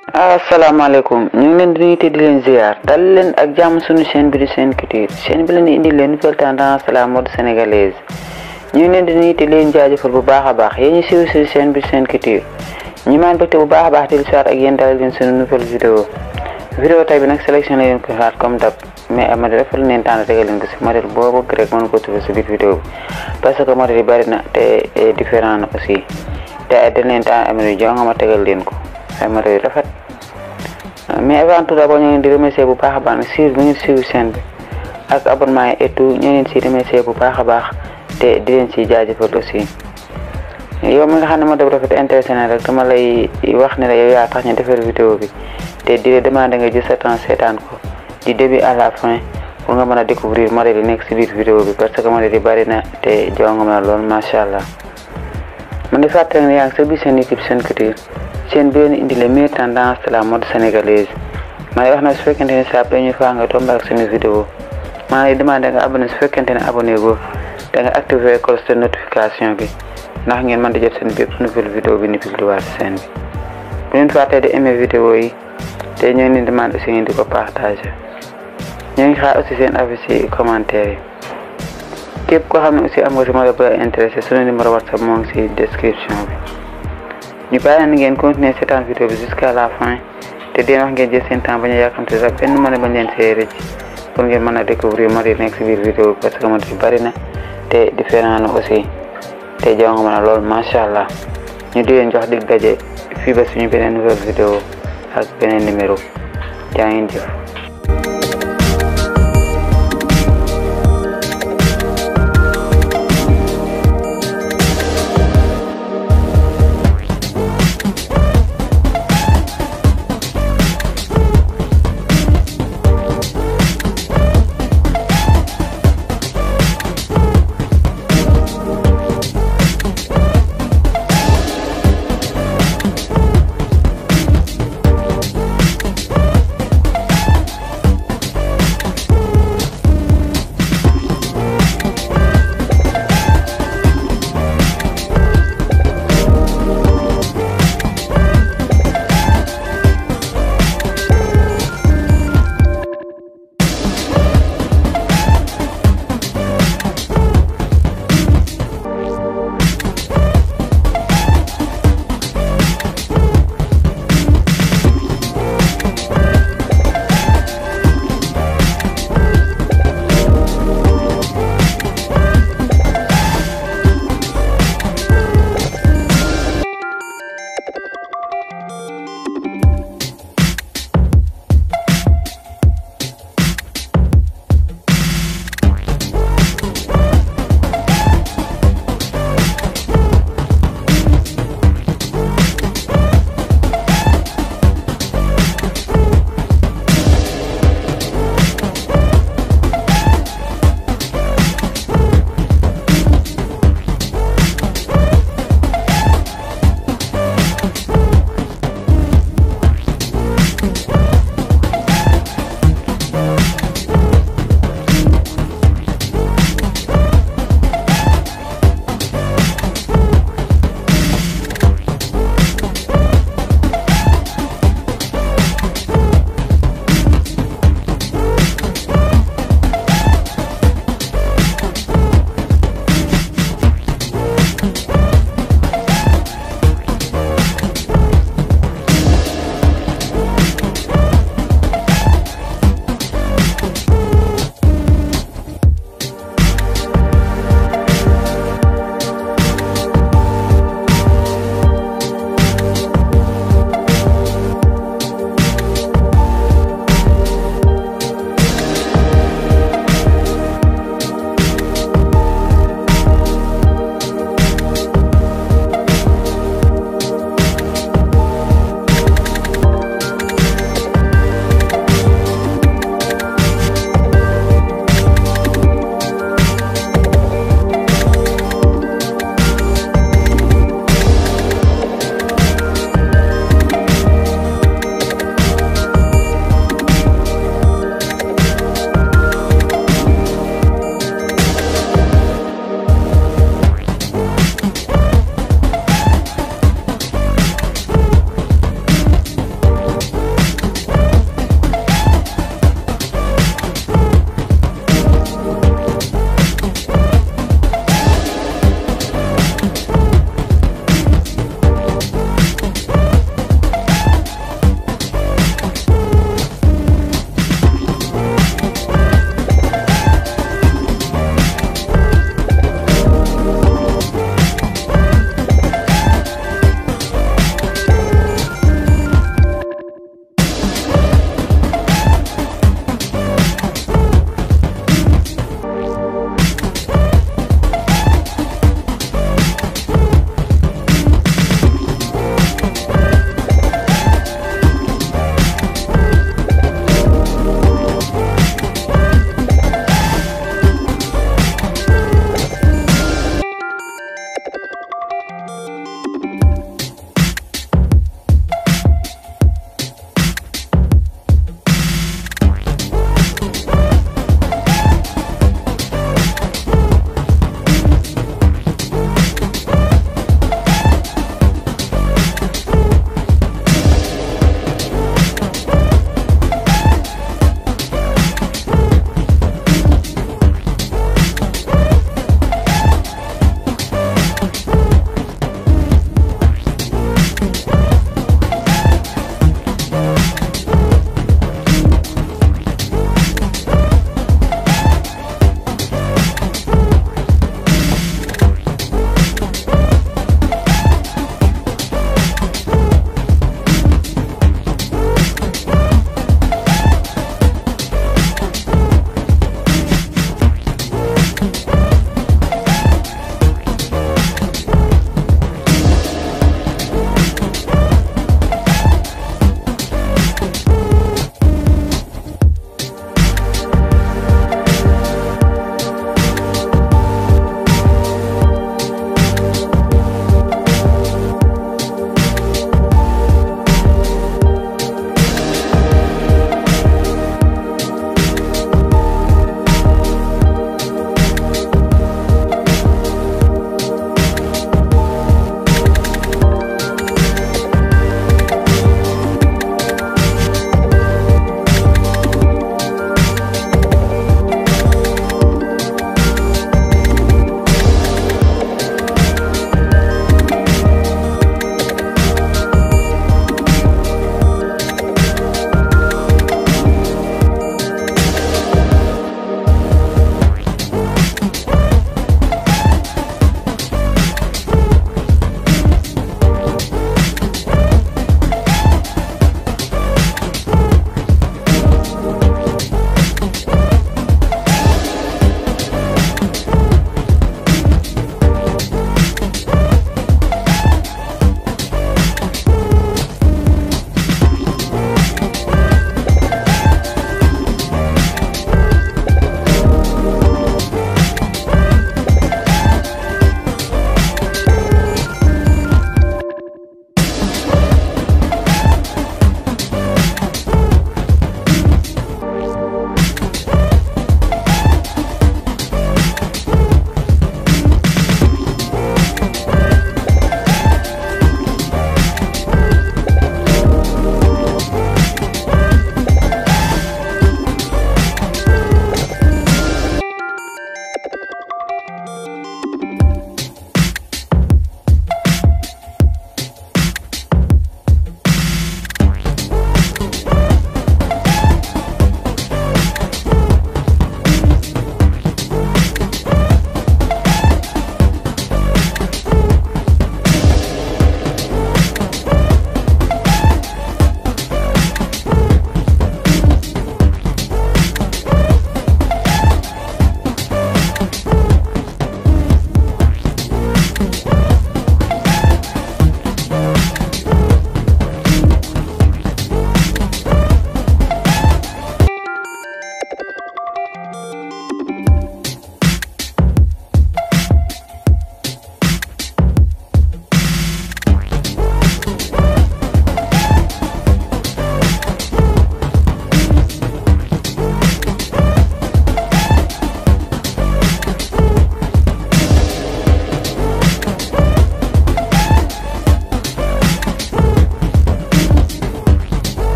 asalaamaaleykum ñu ngi leen di nuyu te di leen ziar dal leen ak jàmm suñu chaîne bi di Sen Culture chaîne bi leen di indi leen nouvelle tendance la mode sénégalaise ñu ngi leen di nuyu te di leen jaajëfal bu baax a baax yéen ñu siiw si chaîne bi di Sen Culture ñu maan bëgte bu baax a baax di lu soir ak yéen dalal leen suñu nouvelle vidéo vidéo tay bi nag sélection la leen ko xaat comme dab mais ay modèle dafa leen tànn tegal leen ko si modèle boo bëgg rek mën ko trouver si biir vidéo bi parce que modèle yi bari na te différent na aussi te dañ leen tànn ay modèle jo nga ma tegal leen ko ay modèle yu rafet mais avant tout d'abord ñu ngi leen di remercier bu baax a baax ne suivre bu ngeen suivre chaîne bi ak abonnement yi et tout ñu ngi leen si remercier bu baax a baax te di leen si jaajëfal aussi yow mi nga xam ne ma def rafet intéressé na rek dama lay wax ne la yow yaa tax ñu defar vidéo bi te di la demander nga jël sa temps seetaan ko du début à la fin pour nga mën a découvrir modèle yi nekk si biir vidéo bi parce que modèle yi bari na te jonga ma lool macha allah man di fàttali ne yaa ngi sa biir seen YouTube Sen Culture chaîne bi leen indi les meilleures tendances de la mode sénégalaise ma lay wax na su fekkente ne saa première fois nga tombé ak suñu vidéo maa lay demandé nga abonné su fekkente ne abonné go da nga activé cloche de notification bi ndax ngeen mën di jot seen bépp nouvelle vidéo bi ni publié waat chaîne bi bu leen fàttee di aimé vidéo yi te ñoo ngi demande aussi ngeen di ko partagé ñoo ngi xaar aussi seen avis ci commentaire yi képp koo xam ne aussi am nga si modèle bu la intéressé suñu numéro whatsapp moo ngi si description bi ñu bàyyi leen ngeen continuer seetaan vidéo bi jusqu'à la fin te deen wax ngeen jël seen temps bañ a yàkkamte sax benn mën a bañ leen see rëcc pour ngeen mën a découvrir modèle nekk si biir vidéo bi parce que modèle bari na te différent na aussi te jaw nga mën a lool macha allah ñu di leen jox dig daje fii ba suñu beneen nouvelle vidéo ak beneen numéro jaa ngeen jëf